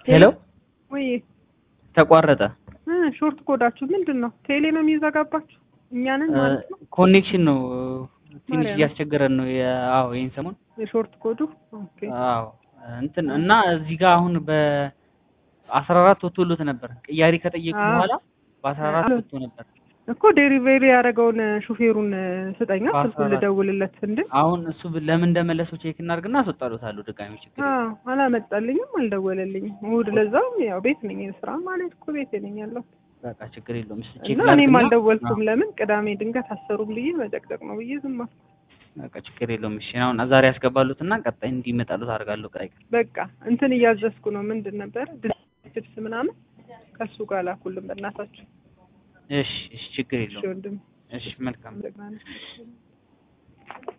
ሄሎ ወይ ተቋረጠ። እ ሾርት ኮዳችሁ ምንድን ነው? ቴሌ ነው የሚዘጋባችሁ? እኛንን ማለት ነው። ኮኔክሽን ነው ትንሽ ማርያም። እያስቸገረን ነው። የ- አዎ ይሄን ሰሞን የሾርት ኮዱ ኦኬ። አዎ እንትን እና እዚህ ጋር አሁን በአስራ አራት ወጥቶሎት ነበር ቅያሪ ከጠየቁ አዎ። በኋላ በአስራ አራት አዎ። ወጥቶ ነበር። እኮ ዴሊቨሪ ያደረገውን ሹፌሩን ስጠኛ በአስራ ስልኩን አራት ልደውልለት እንዴ። አሁን እሱ ብ- ለምን እንደመለሰው ቼክ እናድርግና አስወጣሎታለሁ ድጋሚ ችግር የለም። አዎ አላመጣልኝም፣ አልደወለልኝም። እሑድ ለዛውም ያው ቤት ነኝ፣ ስራ ማለት እኮ ቤት ነኝ ያለው በቃ ችግር የለውም። እሺ ቼክ እና እኔም ላድርግና አልደወልኩም። አዎ፣ ለምን ቅዳሜ ድንገት አሰሩም ብዬ መጨቅጨቅ ነው ብዬ ዝም አልኩ። በቃ ችግር የለውም። እሺ አሁን ዛሬ ያስገባሉትና ቀጣይ እንዲመጣሉት አደርጋለሁ። ቀጣይ ቀን በቃ እንትን እያዘዝኩ ነው። ምንድን ነበር ድስት ምናምን ከሱ ጋር ላኩልን በእናታችሁ። እሺ እሺ ችግር እሺ የለውም። ወንድም እሺ መልካም እንደገና